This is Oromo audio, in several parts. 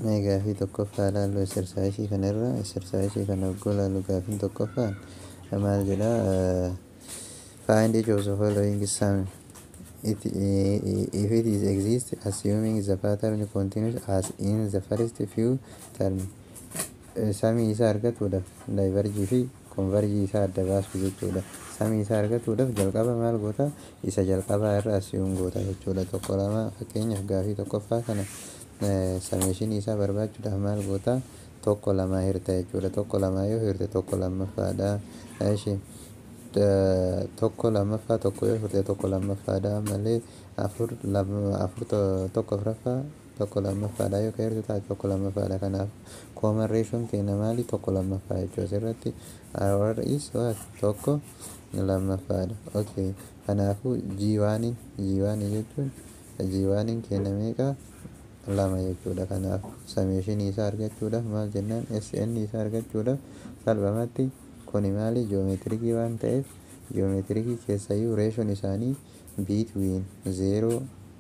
Mee gaafii tokkoffaa ilaallu exersaayisii kanarra exersaayisii kana yogguu ilaallu gaafiin tokkoffaan maal jedha find each of the following sum it, if it is exist assuming the pattern continues as in the first few term samii isaa argatuudhaaf daayivarjii fi konvarjii isaa adda baasu jechuudha samii isaa argatuudhaaf jalqaba maal goota isa jalqabaa irra asiyuun goota jechuudha tokko lama fakkeenyaaf gaafii tokkoffaa kana sameeshinii isaa barbaachuudhaaf maal goota tokko lama hirta jechuudha tokko lama yoo hirte tokko lammaffaadha ishi tokko lammaffaa tokko yoo hirte tokko lammaffaadha malee afur afur tokko afuraffaa tokko lammaffaadha yoo ka hirtu taate tokko lammaffaadha kanaaf kooman reeshoon keenya maali tokko lammaffaa jechuudha asirratti our is what tokko lammaffaadha okay kanaafuu jiiwaaniin jiiwaanii jechuun jiiwaaniin keenya meeqa lama jechuudha kanaaf sameeshinii isaa argachuudhaaf maal jennaan sn isaa argachuudhaaf salphumatti kuni maali jiyoomeetirikii waan ta'eef jiyoomeetirikii keessayyuu reeshoon isaanii biitwiin zeeroo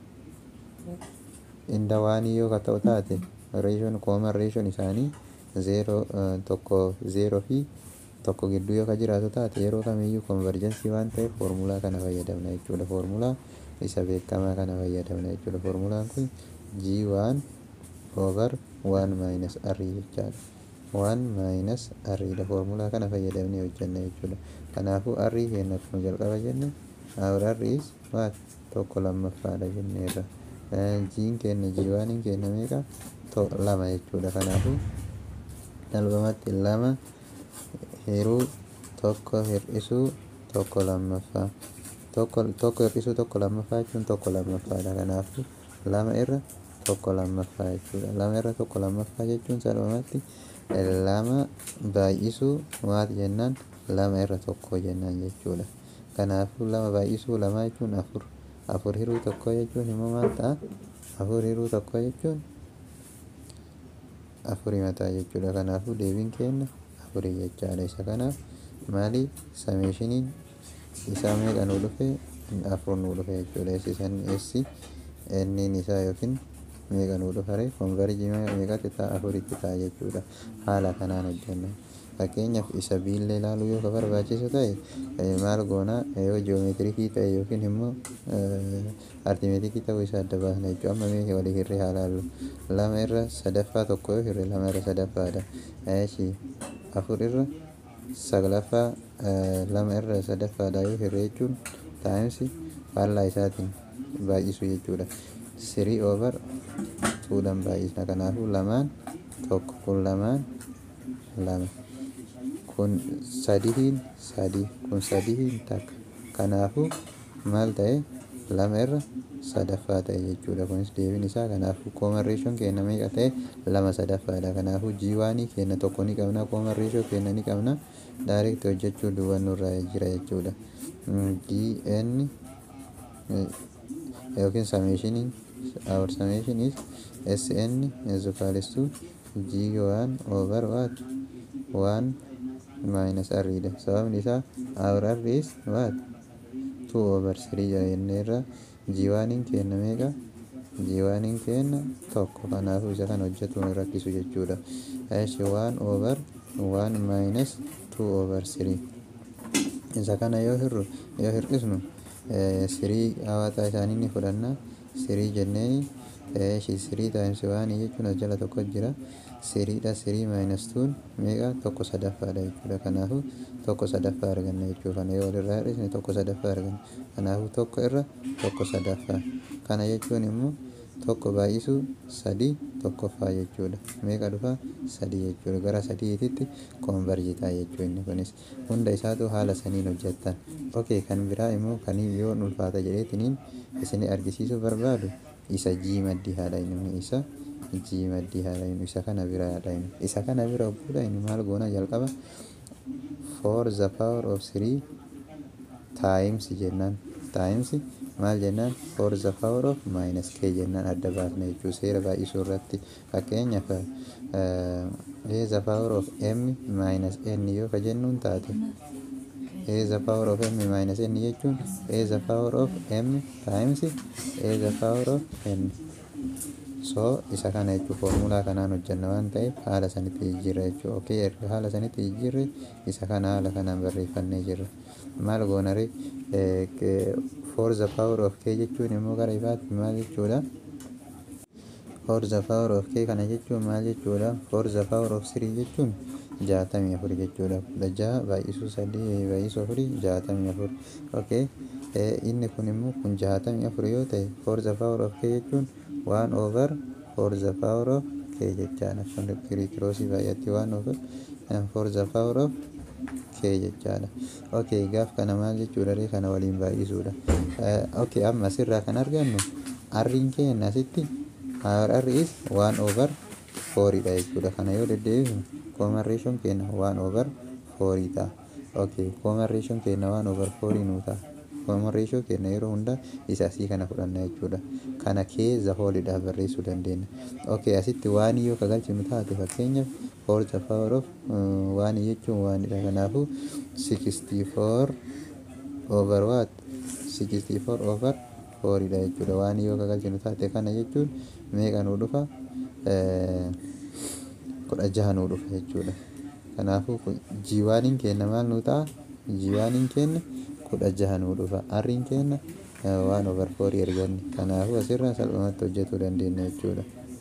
inda waanii yoo ka ta'u taate reeshoon kooman reeshoon isaanii zeeroo tokko zeeroo fi tokko gidduu yoo ka jiraatu taate yeroo kamiyyuu konverjensii waan ta'eef foormulaa kana fayyadamna jechuudha foormulaa isa beekamaa kana fayyadamna jechuudha foormulaan kun g1 over 1 minus r jechaadha 1 minus r dha foormulaa kana fayyadamnee hojjenna jechuudha kanaafuu r keenya akkuma jalqaba jenne our r is what tokko lammaffaadha jenneerra jiin keenya jiiwaaniin keenya meeqa lama jechuudha kanaafuu salphumatti lama hiruu tokko hir'isuu tokko lammaffaa tokko tokko hir'isuu tokko lammaffaa jechuun tokko lammaffaadha kanaafuu lama irra tokko lammaffaa jechuudha lama irra tokko lammaffaa jechuun salphumatti lama baay'isuu maal jennaan lama irra tokko jennaan jechuudha kanaafuu lama baay'isuu lamaa jechuun afur afur hiruu tokko jechuun immoo maal ta'a afur hiruu tokko jechuun afurii mataa jechuudha kanaafuu deebiin keenya afurii jechaadha isa kanaaf maali sameeshiniin isaa meeqa nuu dhufe afur nuu dhufe jechuudha eessisan eessi enniin isaa yookiin meeqa nuu dhufare konverjii meeqatti ta'a afuritti ta'a jechuudha haala kanaan hojjenna fakkeenyaaf isa biillee ilaaluu yoo ka barbaachisu ta'e maal goona yoo jiyoomeetirikii ta'e yookiin immoo artimeetikii ta'uu isaa adda baasna jechuudha amma mee walii hirree haa laallu lama irra sadaffaa tokko yoo hirre lama irra sadaffaadha eeshi afur irra saglaffaa lama irra sadaffaadha yoo hirre jechuun taa'imsi faallaa isaatiin baay'isu jechuudha sirii over tuudhan baay'isna kanaafuu lamaan tokko kun lamaan lama kun sadihiin sadii kun sadihiin takka kanaafuu maal ta'e lama irra sadaffaa ta'e jechuudha kunis deebiin isaa kanaafuu kooman reeshoon keenya meeqa ta'e lama sadaffaadha kanaafuu jiiwaanii keenya tokko ni qabna kooman reeshoo keenya ni qabna daariikti hojjechuu duwwannurraa jira jechuudha gn yookiin sameeshiniin our summation is sn is equals to g1 over what 1 minus r dha sababni isaa our r is what 2 over 3 jenneerra g1 keenya meeqa g1 keenya tokko kanaafuu isa kan hojjetuun rakkisu jechuudha eshi 1 over 1 minus 2 over 3 isa kana yoo hirru yoo hir'isnu sirii hawaataa isaanii ni fudhanna sirii jenneeni eeshi sirii taa'imsi waanii jechuun as jala tokko jira siriidha sirii maayinas tuun meeqa tokko sadaffaadha jechuudha kanaafuu tokko sadaffaa arganna jechuu kana yoo walirraa hir'isne tokko sadaffaa arganna kanaafuu tokko irra tokko sadaffaa kana jechuun immoo tokko baay'isuu sadii tokkoffaa jechuudha meeqa dhufa sadii jechuudha gara sadiititti koonvarjitaa jechuu inni kunis hunda isaatu haala saniin hojjettan okay kan biraa immoo kanii yoo ulfaata jedheetiniin isin argisiisuu barbaadu isa jii maddii haadha inni isa jii maddii haadha inni isa kana bira haadha inni isa kana bira obbuudha inni maal goona jalqaba for the power of three times jennaan times maal jennaan for the power of minus k jennaan adda baasna jechuu seera baay'isuu irratti fakkeenyaaf a the power of m minus n yoo ka jennuun taate a the power of m minus n jechuun a the power of m times a the power of n soo isa kana jechuun foormulaa kanaan hojjenna waan ta'eef haala sanitti jijjiirra jechuudha okee erga haala sanitti jijjiirre isa kana haala kanaan barreeffannee jirra maal goonare for the power of k jechuun immoo gara ifaatti maal jechuudha for the power of k kana jechuun maal jechuudha for the power of 3 jechuun jaatamii afur jechuudha kudha jaha baay'isuu sadii baay'isuu afurii jaatamii afur okay inni kun immoo kun jaatamii afur yoo ta'e for the power of k jechuun waan over for the power of k jechaadha kun kirikiroosii baay'atti waan over for the power of k jechaadha okay gaaf kana maal jechuudha ree kana waliin baay'isuudha okay amma asirraa kan argannu arriin keenya asitti r is waan over fooriidha jechuudha kana yoo deddeebifnu common ratioon keenya waan over foorii ta'a okay common ratioon keenya waan over foorii nuu ta'a common ratio keenya yeroo hunda isa asii kana fudhanna jechuudha kana keessa hoolidhaaf barreessuu dandeenya okay asitti waan yoo kagalchinu taate fakkeenyaaf for the power of waan jechuun waanidha kanaafu 64 over what 64 over fooriidha jechuudha waan yoo kagalchinu taate kana jechuun meeqa nuu dhufa kudha jaha nuu dhufa jechuudha kanaafuu jiwaaniin keenya maal nuu ta'a jiwaaniin keenya kudha jaha nuu dhufa arriin keenya waan over foorii erganne kanaafuu asirraa salphumatti hojjetuu dandeenya jechuudha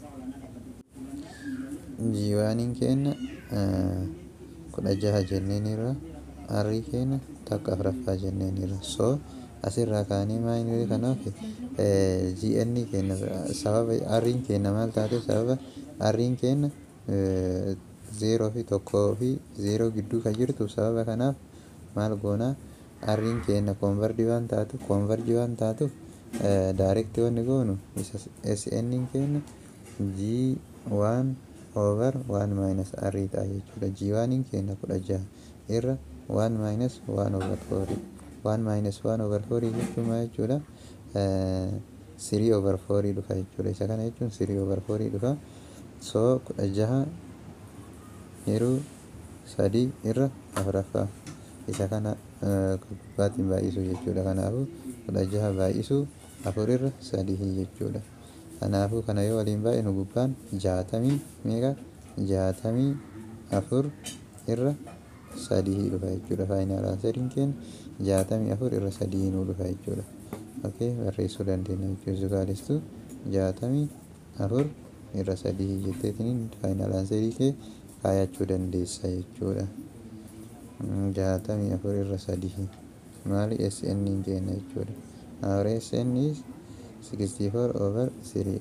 jiwaaniin keenya kudha jaha jenneeniirra arrii keenya takka afuraffaa jenneeniirra so asirraa kaanii maayinii kanaaf gn keenya sababa arriin keenya maal taate sababa arriin keenya zeeroo fi tokkoo fi zeeroo gidduu kan jirtu sababa kanaaf maal goonaa arriin keenya koonvarjii waan taatu koonvarjii waan taatu daarekti wanni goonu isa sn keenya g waan over waan maayinas arrii ta'a jechuudha g waaniin keenya kudha jaha irra waan maayinas waan over foorii waan maayinas waan over foorii jechuun maal jechuudha sirii over foorii dhufa jechuudha isa kana jechuun sirii over foorii dhufa soo kudha jaha yeroo sadii irra afuraffaa isa kana gubbaatiin baay'isuu jechuudha kanaafuu kudha jaha baay'isuu afur irra sadii jechuudha kanaafuu kana yoo waliin baay'inu gubbaan jaatamii meeqa jaatamii afur irra sadii dhufa jechuudha faayinaal aansariin keenya jaatamii afur irra sadii nuu dhufa jechuudha okay barreessuu dandeenya jechuudha zugaalistuu jaatamii afur irra sadii jetteetiin faayinaal aansarii kee kaayachuu dandeessa jechuudha jaatamii afur irra sadii maali sn keenya jechuudha our sn is 64 over 3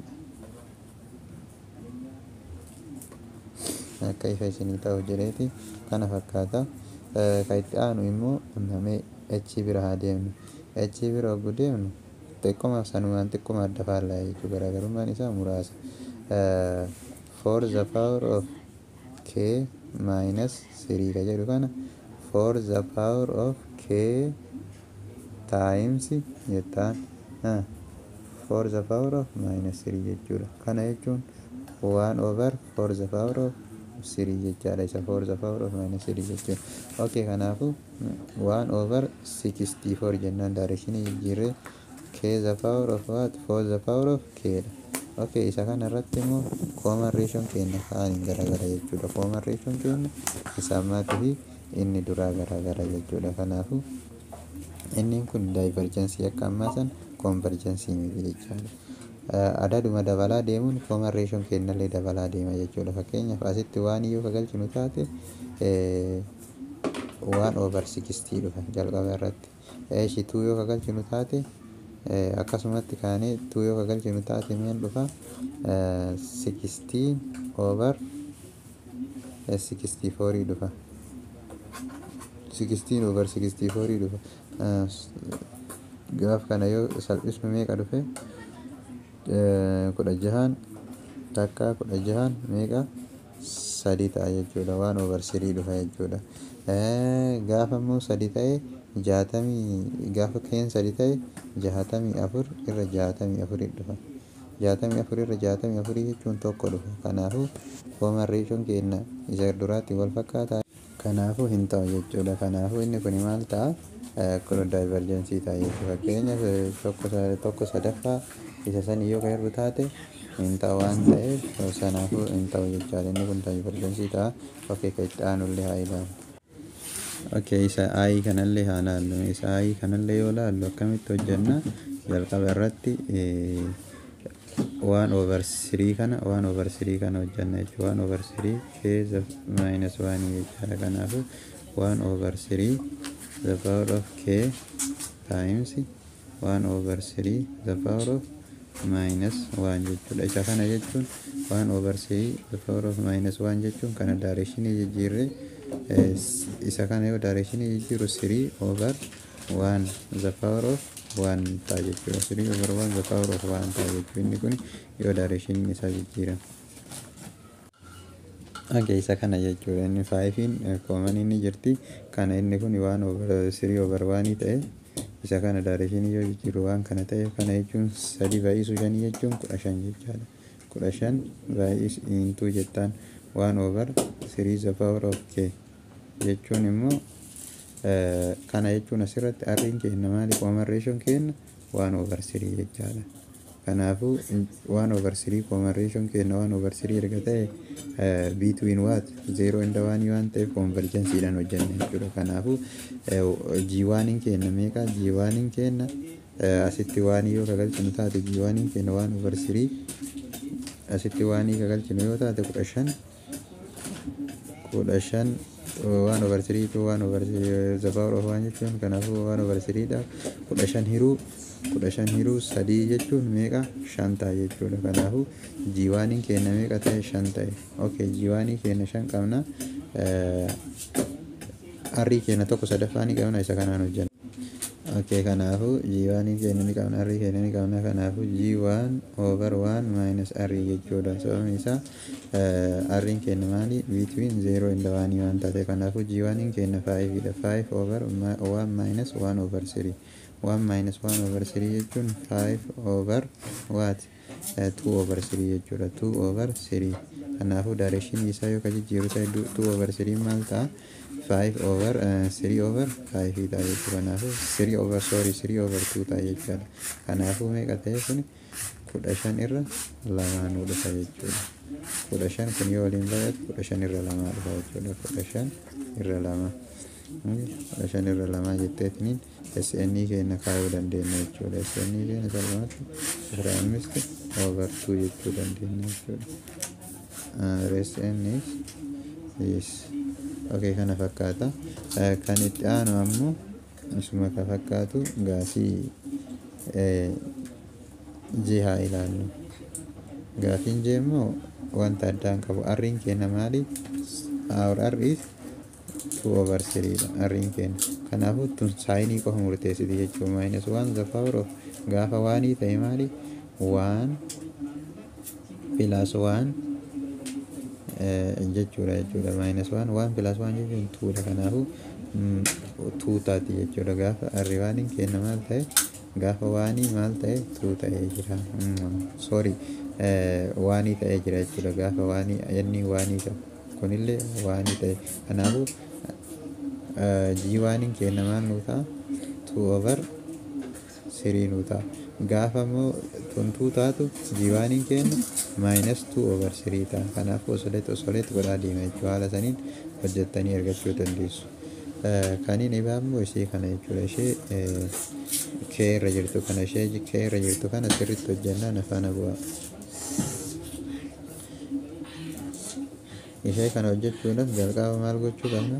akka ifa isinii ta'u jedheeti kana fakkaata ka itti aanu immoo namee h bira haa deemnu h bira oggu deemnu xiqqoma sanumaan xiqqoma adda faallaa jechuu garaagarummaan isaa muraasa for the power of k minus 3 ka jedhu kana for the power of k times jettaan for the power of minus 3 jechuudha kana jechuun waan over for the power of sirii jechaadha isa for the power of minus sirii jechuun okay kanaafuu waan over 64 jennaan directionii jijjiirree k the power of what for the power of k dha okay isa kana irratti immoo common ratioon keenya kaaniin garagara jechuudha common ratioon keenya isa ammaatii fi inni duraa garagara jechuudha kanaafuu inni kun daayivarjensii akka ammaa san konverjensii miti jechaadha adaduma dabalaa deemuun common ratioon keenyallee dabalaa deema jechuudha fakkeenyaaf asitti waan iyyuu kagalchinu taate waan over 60 dhufa jalqaba irratti eeshi tuu yoo kagalchinu taate akkasumatti kaanee tuu yoo kagalchinu taate meen dhufa 16 over 64 dhufa 16 over 64 dhufa gaaf kana yoo salphisnu meeqa dhufe kudha jahaan takka kudha jahaan meeqa sadii ta'a jechuudha waan over sirii dhufa jechuudha gaafa immoo sadii ta'e jaatamii gaafa keen sadii ta'e jaatamii afur irra jaatamii afurii dhufa jaatamii afur irra jaatamii afurii jechuun tokko dhufa kanaafuu common ratioon keenya isa duraatti wal fakkaataa kanaafuu hin ta'u jechuudha kanaafuu inni kun maal ta'a kun daayivarjensii ta'a jechuudha fakkeenyaaf tokko sadaffaa isa san yoo ka hir'u taate hin ta'u waan ta'eef sanaafuu hin ta'u jechaadha inni kun daayivarsensii ta'a okkee ka itti aanullee haa ilaalu. Okay, isa ayi kanallee haa laallu. Isa ayi kanallee yoo laallu akkamitti hojjenna jalqaba irratti waan over sirii kana waan over sirii kana hojjenna jechuudha. Waan over sirii keessa minus waan jechaadha. Kanaafuu waan over sirii the power of k times waan over sirii the power of minus waan jechuudha. Isa kana jechuun waan over sirii the power of minus waan jechuun kana daareeshinii jijjiirree isa kana yoo directionii jijjiiru sirii over waan the power of waan ta'a jechuudha sirii over waan the power of waan ta'a jechuudha inni kun yoo directionii isaa jijjiirame. Okay, isa kana jechuudha inni faayifiin kooman inni jirti kana inni kun waan over sirii over waanii ta'e isa kana directionii yoo jijjiiru waan kana ta'e kana jechuun sadii baay'isu shanii jechuun kudha shan jechaadha kudha shan baay'is intuu jettaan waan over sirii the power of k jechuun immoo kana jechuun asirratti arriin kenna maali kooman reeshoon kenna waan over sirii jechaadha. Kanaafuu waan over sirii kooman reeshoon kenna waan over sirii erga ta'e between what zero inda waanii waan ta'eef konverjensiidhaan hojjenna jechuudha. Kanaafuu jiiwaaniin kenna meeqa jiiwaaniin kenna asitti waanii yoo kagalchinu taate jiiwaaniin kenna waan over sirii asitti waanii kagalchinu yoo taate kudha shan kudha shan waan over sirii tu waan over the power of waan jechuun kanaafuu waan over siriidha kudha shan hiruu kudha shan hiruu sadii jechuun meeqa shan ta'a jechuudha kanaafuu jiiwaaniin kenna meeqa ta'e shan ta'e okay jiiwaanii kenna shan qabna arrii kenna tokko sadaffaa ni qabna isa kanaan hojjenna. Okay, kanaafuu jiiwaanii kenna ni qabna arrii kenna ni qabna kanaafuu jiiwaan over waan minus arrii jechuudha sababni isaa arriin kenna maali between zero and waanii waan taate kanaafuu jiiwaaniin kenna faayifiidha five over one minus one over three one minus one over three jechuun five over what two over three jechuudha two over three kanaafuu direction isaa yoo ka jijjiiru ta'e two over three maal ta'a five over uh, three over five ta'a jechuudha kanaafuu three over sorry three over two ta'a jechuudha kanaafuu meeqa ta'e kun kudha shan irra lamaanuu dhufa jechuudha kudha shan kun yoo waliin baay'atu kudha shan irra lamaa dhufa jechuudha kudha shan irra lama kudha shan irra lamaa jetteetiniin SNI keenya kaayuu dandeenya jechuudha SNI keenya salphaatti afur ammisti over two jechuu dandeenya jechuudha rest is yes okay kana fakkaata kan itti aanu ammoo isuma ka fakkaatu gaafii jee haa ilaallu gaafiin jee immoo wanta addaan qabu arriin kenna maali our r is two over three dha arriin kenna kanaafuu tun saayinii qofa murteessiti jechuu minus one the power of gaafa waanii ta'e maali waan plus one jechuudha jechuudha minus one one plus one jechuun tuudha kanaafuu tuu taati jechuudha gaafa arri waaniin kenna maal ta'e gaafa waanii maal ta'e tuu ta'ee jira sorry waanii ta'ee jira jechuudha gaafa waanii inni waanii qabu kunillee waanii ta'e kanaafuu jii waaniin kenna maal nuu ta'a tuu over sirii nuu ta'a gaafa immoo tuntuu taatu jiiwaaniin kennu maayinus tuu over sirii ta'a kanaafuu osoleet osoleet godhaa deema jechuu haala saniin hojjettanii argachuu dandeessu. Kaniin ibaa immoo ishee kana jechuudha ishee kee irra jirtu kana ishee kee irra jirtu kana sirriitti hojjennaan afaan bu'aa. Ishee kana hojjechuudhaaf jalqaba maal gochuu qabna?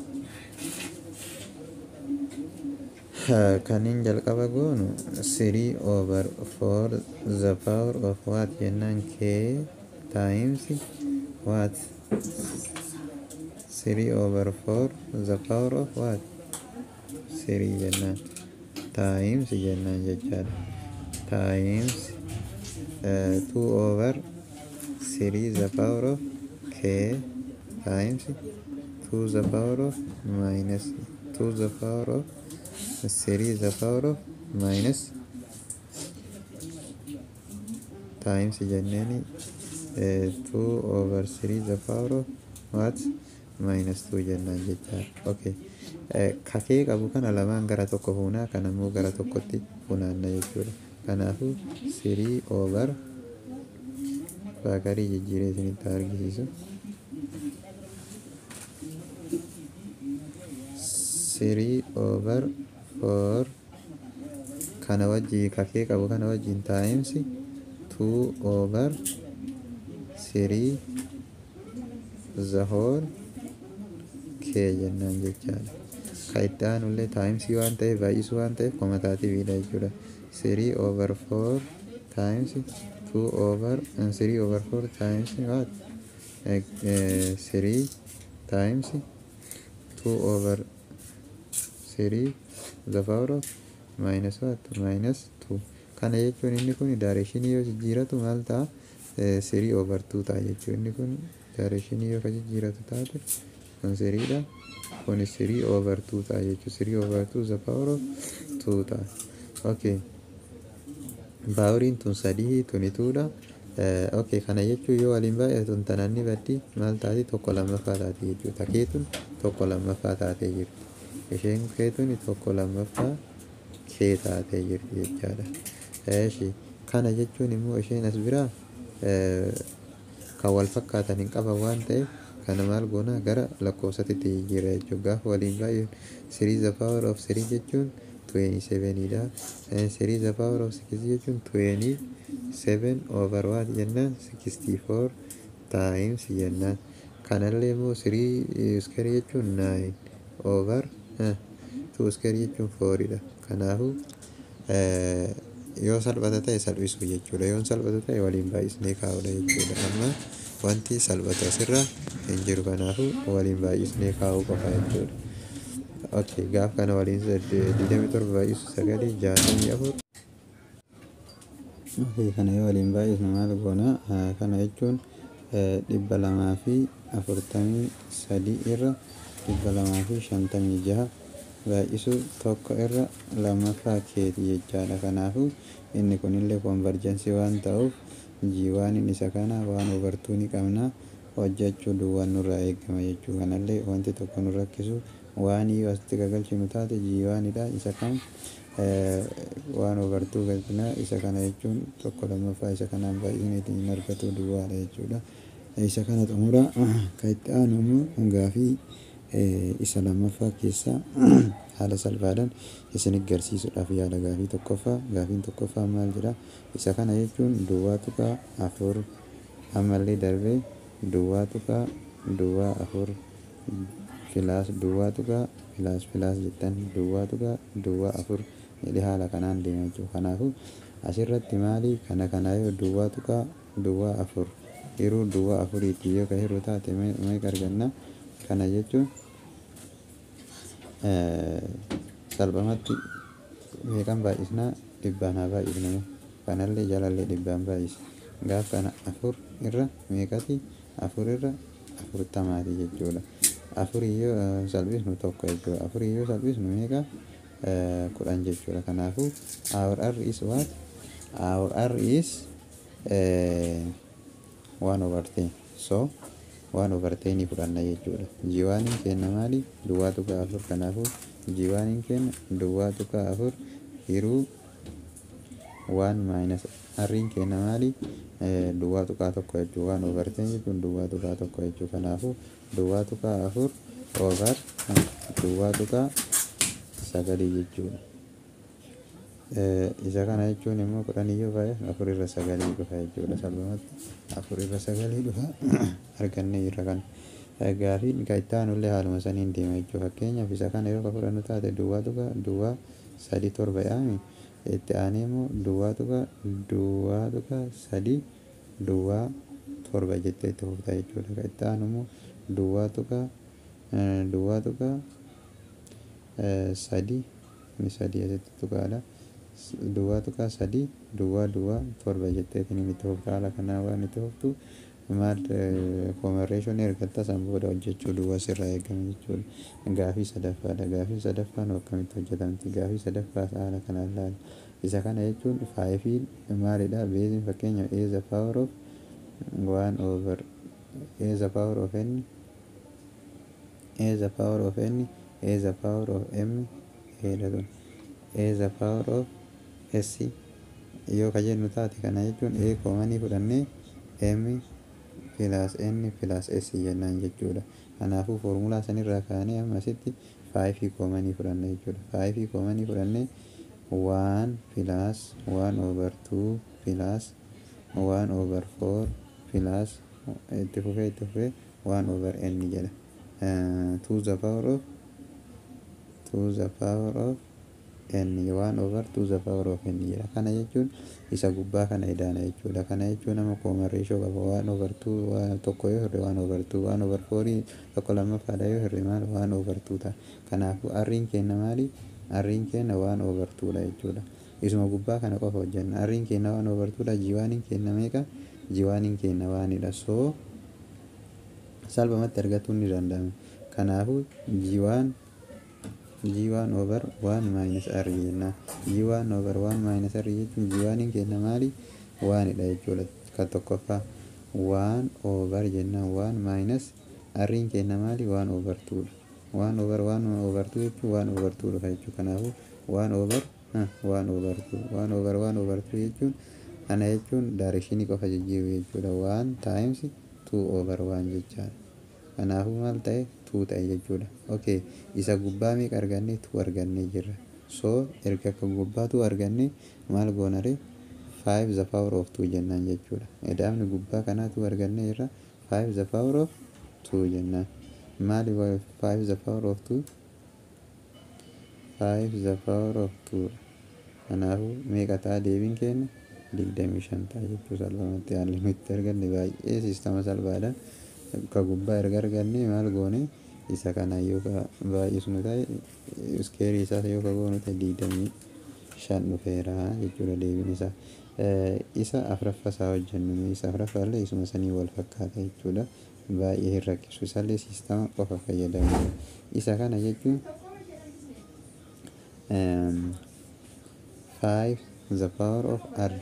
kaniin jalqaba goonu three over four the power of what jennaan k times what three over four the power of what three jennaan times jennaan jechaadha times uh, two over three the power of k times two the power of minus two the power of 3 is the power of minus times jenneni uh, 2 over 3 the power of what minus 2 jennaan jechaa okay uh, kakee qabu kana lamaan gara tokko fuunaa kan ammoo gara tokkotti funaanna jechuudha kanaafuu 3 over faakarii jijjiiree isinitti argisiisu. Sirii over four kana wajjii kakee qabu kana wajjin taa'imsi two over sirii the whole kee jennaan jechaadha. Ka itti aanullee taa'imsii waan ta'eef baay'isuu waan ta'eef komataatiividha jechuudha. Sirii over four times two over and three over four times what? Uh, three times two over three the power of minus what? Minus two. Kana jechuun inni kun daareeshinii yoo jijjiiratu maal ta'a? Three over two ta'a jechuudha. Inni kun daareeshinii yoo ka jijjiiratu taate kun siriidha. Kun three over two ta'a jechuudha. Three over two the power of two ta'a. Okay. baawuriin tun sadii tuni tuudha. Okay, kana jechuun yoo waliin baay'atun tananni baddi maal taati tokko lammaffaa taate jechuudha. Takee tun tokko lammaffaa taatee jirti. Isheen kee tuni tokko lammaffaa kee taatee jirti jechaadha. Eeshi kana jechuun immoo isheen as biraa kan wal fakkaatan hin qaban waan ta'eef kana maal goona gara lakkoofsatti jijjiirra jechuudha. Gaafa waliin baay'een sirii the power of sirii jechuun 27 dha. Sirii the power of 6 jechuun 27 over what jennaan 64 times jennaan. Kanallee immoo sirii iskeerii jechuun 9 over 2 iskeerii jechuun 4 dha. Kanaafuu yoo salphata ta'e salphisuu jechuudha. Yoo salphata ta'e waliin baay'isnee kaa'uudha jechuudha. Amma wanti salphatu asirra hin jiru kanaafuu waliin baay'isnee kaa'uu qofa jechuudha. Okay, gaaf kana waliin digdami torba baay'isu sagalee jaatamii afur. Okay, kana yoo waliin baay'isnu maal goona? Kana jechuun dhibba lamaa fi afurtamii sadii irra dhibba lamaa fi shantamii jaha baay'isu tokko irra lammaffaa keeti jechaadha. Kanaafuu inni kunillee konvarjensii waan ta'uuf jiiwaan isa kana waan hubartuu ni qabna hojjechuu duwwaan nurraa eegama jechuu kanallee wanti tokko nu rakkisu waan yoo asitti gagalchinu taate jiiwaanidha isa kan waan hubartuu galchina isa kana jechuun tokko lammaffaa isa kanaan baay'isneetiin hin argatu duwwaadha jechuudha. Isa kana xumura kan itti aanu immoo gaafii isa lammaffaa keessaa haala salphaadhaan isin garsiisuudhaaf yaala gaafii tokkoffaa gaafiin tokkoffaa maal jedha isa kana jechuun duwwaa tuqaa afur ammallee darbee duwwaa tuqaa duwwaa afur filaas duwwaa tuqaa filaas filaas jettan duwwaa tuqaa duwwaa afur jedhee haala kanaan deema jechuudha. Kanaafuu asirratti maali kana kana yoo duwwaa tuqaa duwwaa afur hiruu duwwaa afuriitti yoo ka hiruu taate meeqa arganna kana jechuun salphumatti meeqan baay'isnaa dhibbaan haa baay'ifnamu kanallee jalallee dhibbaan baay'isa gaaf kana afur irra meeqati afur irra afurtamaati jechuudha. Afurii yoo salphisnu tokko jechuudha. Afurii yoo salphisnu meeqa kudhan jechuudha. Kanaafuu our r is what? Our r is one over ten. So waan over tenii fudhanna jechuudha. Jiwaaniin kenna maali? Duwwaa tuqaa afur kanaafuu jiwaaniin kenna duwwaa tuqaa afur hiruu waan maayinas arriin kenna maali? Duwwaa tuqaa tokko jechuudha. Waan over ten jechuun duwwaa tuqaa tokko jechuudha. Kanaafuu duwwaa tuqaa afur over duwwaa tuqaa sagalii jechuudha. Isa kana jechuun immoo kudhan iyyuu baay'ee afur irra sagalii dhufa jechuudha. Salphumatti afur irra sagalii dhufa argannee irra kan gaafiin kan itti aanullee haaluma saniin deema jechuudha. Fakkeenyaaf isa kana yoo ka fudhannu taate duwwaa tuqaa duwwaa sadii torba yaami itti aanee immoo duwwaa tuqaa duwwaa tuqaa sadii duwwaa torba jettee itti fufta jechuudha. Kan itti aanu immoo duwwaa tuqaa duwwaa tuqaa sadii inni sadii asitti tuqaadha. Duwwaa tuqaa sadii duwwaa duwwaa torba jetteetiin itti fufta haala kanaa waan itti fuftu maal koomereeshinii ergatta san booda hojjechuu duwwaa sirraa eegame jechuudha. Gaafii sadaffaadha. Gaafii sadaffaan akkamitti hojjetamti? Gaafii sadaffaa haala kanaan ilaali. Isa kana jechuun faayifiin maalidha? Beeziin fakkeenyaaf a the power of one over a the power of n a the power of n a the power of m a the power of s yoo ka jennu taate kana jechuun a koomanii fudhannee m plus n plus s jennaan jechuudha. Kanaafuu foormulaa sanirraa kaanee amma asitti faayifii koomanii fudhanna jechuudha. Faayifii koomanii fudhannee waan plus waan over two plus waan over four plus itti fufee itti fufee waan over n jedha. To the power of to the power of n waan over to the power of n jedha. Kana jechuun isa gubbaa kana idaana jechuudha. Kana jechuun nama common ratio qaba waan over two waan tokko yoo hirre waan over two waan over fourii tokko lammaffaadha yoo hirre maal waan over two ta'a. Kanaafuu arriin keenya maali? Arriin keenya waan over two dha jechuudha. Isuma gubbaa kana qofa hojjenna. Arriin keenya waan over two dha. Jiwaaniin keenya meeqa? Jiwaaniin keenya waanidha. So salphumatti argachuun ni danda'ama. Kanaafuu jiwaan G1 over 1 minus R jenna. G1 over 1 minus R jechuun G1 keenya maali? 1 dha jechuudha. Kan tokkoffaa 1 over jenna 1 minus R keenya maali? 1 over 2 dha. 1 over 1 over 2 jechuun 1 over 2 dhufa jechuudha. Kanaafuu 1 over 1 over 2 1 over 1 over 2 jechuun kana jechuun daarekshinii qofa jijjiiru jechuudha. 1 times 2 over 1 jechaadha. Kanaafuu maal ta'e? 2 ta'e jechuudha. Okay, isa gubbaa meeqa arganne? 2 argannee jirra. So erga kan gubbaa 2 arganne maal goonare? 5 the power of 2 jennaan jechuudha. Edaamni gubbaa kanaa 2 argannee jirra. 5 the power of 2 jennaan. Maali 5 the power of 2? 5 the power of 2 kanaafuu meeqa ta'a deebiin keenya? 25 ta'a jechuu salphumatti haalli nutti arganne baay'ee siistama salphaadha. Ka gubbaa erga arganne maal goone? isa kana yoo ka baay'isnu ta'e iskeerii isaa yoo ka goonu ta'e digdamii shan dhufeera jechuudha deebiin isaa. Isa afuraffaa isaa hojjennu isa afuraffaallee isuma sanii wal fakkaata jechuudha. Baay'ee hin rakkisu isallee siistama qofa fayyadamu. Isa kana jechuun five the power of r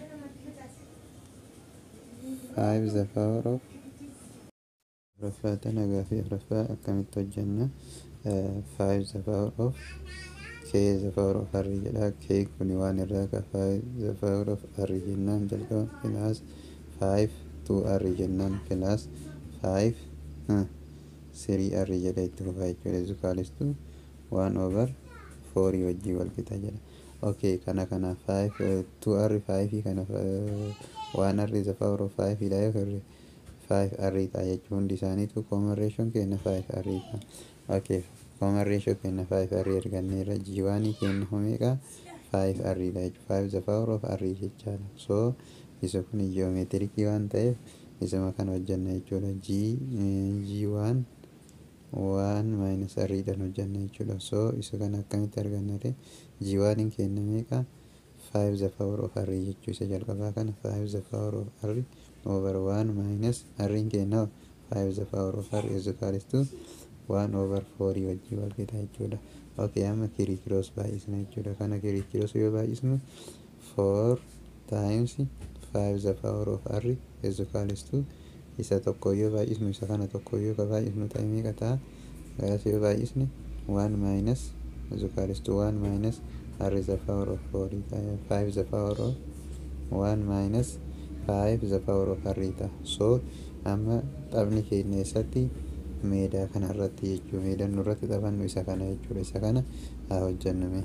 five the power of afuraffaa tana gaafii afuraffaa akkamitti hojjenna five the power of k the power of r jedha k kuni waan irraa ka five the power of r jennaan jalqaba plus five two r jennaan plus five three r jedha itti fufaa jechuudha zukaalistu waan over fourii wajjii wal qixa jedha okay kana kana five two r five kana waan r the power of five dha yoo hirre five r ta'a jechuun hundi isaaniitu common ratioon keenya five r ta'a okay common ratio keenya five r erganneerra jiwaanii keenya homeeqa five r dha jechuudha five the power of r jechaadha so isa kun ji'oomeetirikii waan ta'eef isuma kan hojjenna jechuudha g g waan waan minus r dhaan hojjenna jechuudha so isa kana akkamitti argannate g waaniin keenya meeqa five the power of r jechuu isa jalqabaa kana five the power of r over 1 minus r keenya 5 the power of r is equals to 1 over 4 wajjii wal qixa jechuudha. Okay, amma kirikiroos baay'isna jechuudha. Kana kirikiroos yoo baay'isnu 4 times 5 the power of r is equals to isa tokko yoo baay'isnu isa kana tokko yoo ka baay'isnu ta'e meeqa ta'a? Garas yoo baay'isne 1 minus is equals to 1 minus r is the power of 4 ta'a 5 the power of 1 minus 5 the power of r ta'a. So amma taphni keenya eessatti meedaa kana irratti jechuudha. Meedaan nurratti taphannu isa kana jechuudha. Isa kana haa hojjennume.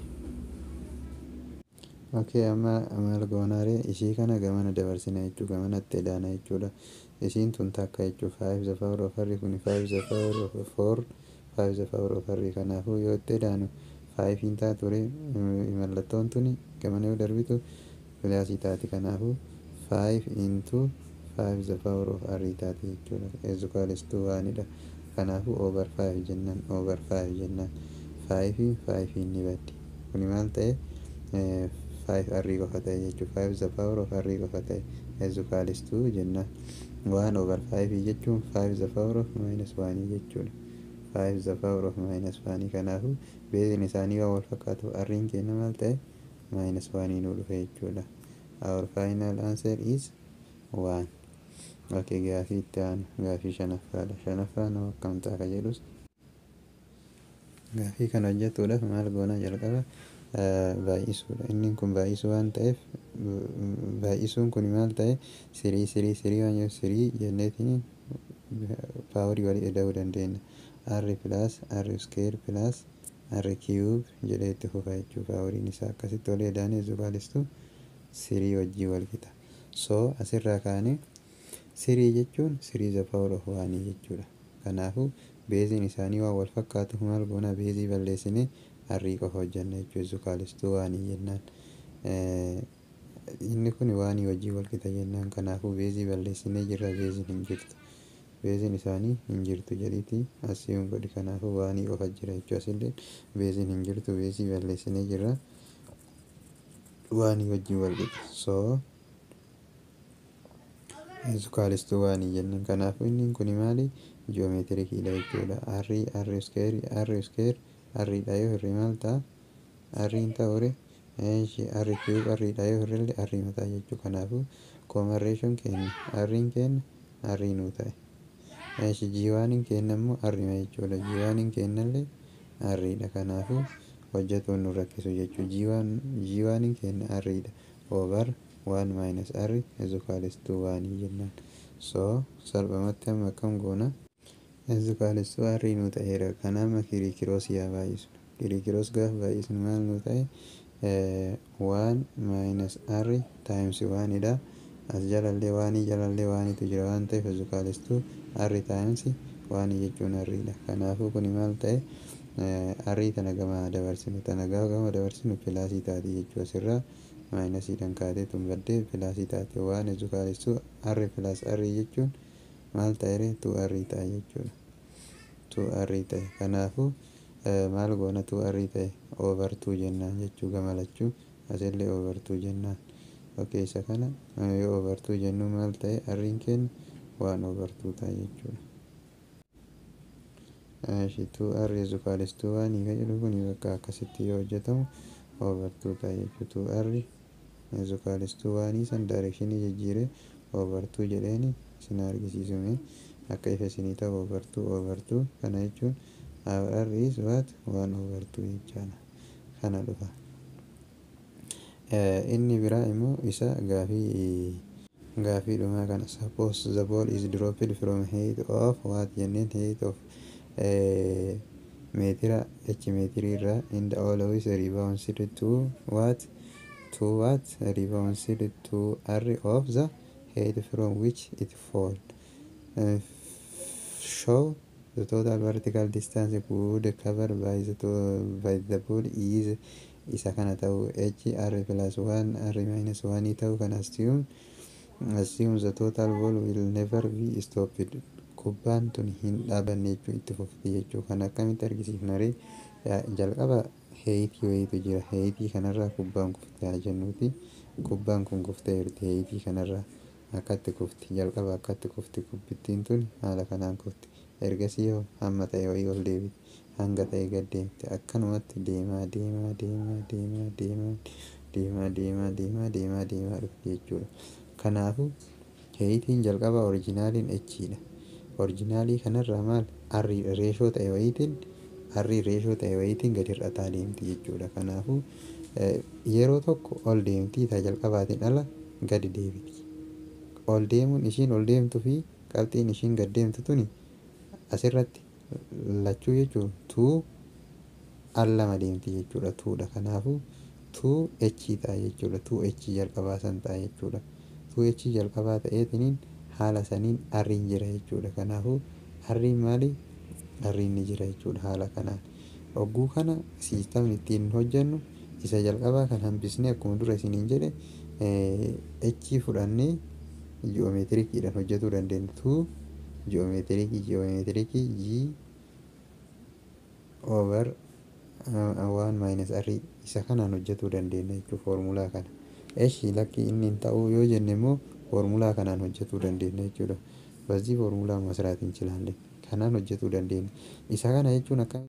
Okay, amma maal goonaare ishii kana gamana dabarsina jechuudha. Gamanatti edaana jechuudha. Ishiin tun takka jechuudha. 5 the power of r kuni 5 the power of 4 5 the power of r kanaafuu yoo itti edaanu 5 hin taatu ture mallattoon tuni gamana yoo darbitu pilaasii taati kanaafuu 5 into 5 the power of r taati jechuudha. is equals to waanidha. Kanaafuu over 5 jennaan over 5 jennaan 5 5 ni baddi. Kuni maal ta'e 5 r qofa ta'e jechuudha. 5 the power of r qofa ta'e is equals to jennaan. 1 over 5 jechuun 5 the power of minus 1 jechuudha. 5 the power of minus 1 kanaafuu beezin isaanii waan wal fakkaatu r keenya maal ta'e minus 1 nu dhufe jechuudha. Our final answer is 1. Okay, gaafii itti aanu gaafii shanaffaadha. Shanaffaan akkam ta'a ka jedhus gaafii kana hojjetuudhaaf maal goona jalqaba baay'isuudha. Inni kun baay'isuu waan ta'eef baay'isuun kun maal ta'e sirii sirii sirii waan jiruuf sirii jenneetiin paawarii walii ida'uu dandeenya. r pilaas r square pilaas r cube jedhee itti fufa jechuudha. Paawariin isaa akkasitti walii ida'anii zubaalistu sirii wajjii wal qixa. So asirraa kaanee sirii jechuun sirii the power of waanii jechuudha. Kanaafuu beeziin isaanii waan wal fakkaatu maal goona beezii balleessinee arrii qofa hojjanna jechuudha. Zukaalistuu waanii jennaan. Inni kun waanii wajjii wal qixa jennaan. Kanaafuu beezii balleessinee jirra beeziin hin jirtu. Beeziin isaanii hin jirtu jedhiiti asiin godhi kanaafuu waanii qofa jira jechuudha. Asillee beeziin hin jirtu beezii balleessinee jirra. Waanii wajjii wal qixa. So zukaalistuu waanii jennaan. Kanaafuu inni kun maali? Ji'oomeetirikiidha jechuudha. Arrii arri iskeeri arri iskeer arriidha yoo hirri maal ta'a? Arriin ta'ure arri kiiyuub arriidha yoo hirrillee arrii mataa jechuudha. Kanaafuu koomareeshoon keenya arriin keenya arrii nuu ta'e. Jiiwaaniin keenya immoo arrima jechuudha. Jiiwaaniin keenyallee arriidha. Kanaafuu hojjetuun nu rakkisu jechuudha. Jiiwaan jiiwaaniin keenya arriidha. Over waan maayinas arri ezukaalistuu waanii jennaan. So salphumatti amma akkam goona? Ezukaalistuu arrii nuu ta'eera. Kanaaf amma kirikiroos yaa baay'isu. Kirikiroos gaafa baay'isnu maal nuu ta'e? waan maayinas arri taayimsi waanidha. As jalallee waanii jalallee waaniitu jira waan ta'eef ezukaalistuu arri taayimsi waanii jechuun arriidha. Kanaafuu kuni maal ta'e? arrii tana gama dabarsinu tana gaafa gama dabarsinu pilaasii taati jechuudha. Asirraa maayinasiidhaan kaatee tun baddee pilaasii taate waan ezukaalistuu arri pilaas arrii jechuun maal ta'e tu arrii ta'a jechuudha. Tu arrii ta'e kanaafuu maal goona tu arrii ta'e oovartuu jennaan jechuu gama lachuu asillee oovartuu jennaan. Okey isa kana yoo oovartuu jennu maal ta'e arriin keenya waan oovartuu ta'a jechuudha. Shituu arri zukaalistuu waanii kan jedhu kun bakka akkasitti yoo hojjetamu oovartuu ta'a jechuudha. Tu arri zukaalistuu waanii san daayirekshinii jijjiiree oovartuu jedheeni isin argisiisume akka ifa isinii ta'u oovartuu oovartuu kana jechuun arri is what waan oovartuu jechaadha. Kana dhufa. Inni biraa immoo isa gaafii gaafii dhumaa kana suppose the ball is dropped from height of what jenneen height of meetira h meetirii irraa and always rebounded to what to what rebounded to r of the height from which it fall uh, show the total vertical distance could cover by the to, by the ball is isa kana ta'u h r plus 1 r minus 1 ta'u kan assume assume the total ball will never be stopped kubbaan tun hin dhaabanne jechuu itti fufti jechuu kan akkamitti argisiifna ree jalqaba heeyitii wayiitu jira heeyitii kanarraa kubbaan kufte haa jennuuti kubbaan kun kuftee jirti heeyitii kanarraa akkatti kufti jalqaba akkatti kufti kubbittiin tun haala kanaan kufti ergasii yoo hamma ta'e wayii ol deebiti hanga ta'e gad deemte akkanumatti deemaa deemaa deemaa deemaa deemaa deemaa deemaa deemaa deemaa deemaa dhufti jechuudha kanaafuu heeyitiin jalqaba orijinaaliin echiidha orijinaalii kanarraa maal arrii reeshoo ta'e wayiitiin arrii reeshoo ta'e wayiitiin gadi hir'ataa deemti jechuudha kanaafuu yeroo tokko ol deemtii taa jalqabaatiin ala gadi deebiti ol deemuun ishiin ol deemtuu fi qabxiin ishiin gad deemtu tuni asirratti lachuu jechuun tuu al lama deemti jechuudha tuudha kanaafuu tuu echii ta'a jechuudha tuu echii jalqabaa san ta'a jechuudha tuu echii jalqabaa ta'eetiniin haala saniin arriin jira jechuudha kanaafuu arriin maali arriin ni jira jechuudha haala kanaan ogguu kana siistamni ittiin hojjennu isa jalqabaa kan hambisnee akkuma dura isiniin jedhe echii fudhannee ji'oomeetirikiidhaan hojjetuu dandeenya tuu ji'oomeetirikii ji'oomeetirikii jii over waan maayinas arrii isa kanaan hojjetuu dandeenya jechuudha foormulaa kana. Eshi lakki inni hin ta'u yoo jenne immoo foormulaa kanaan hojjetuu dandeenya jechuudha. Bazii foormulaa masraat እንችላለን kanaan hojjetuu dandeenya. Isa kana jechuun akka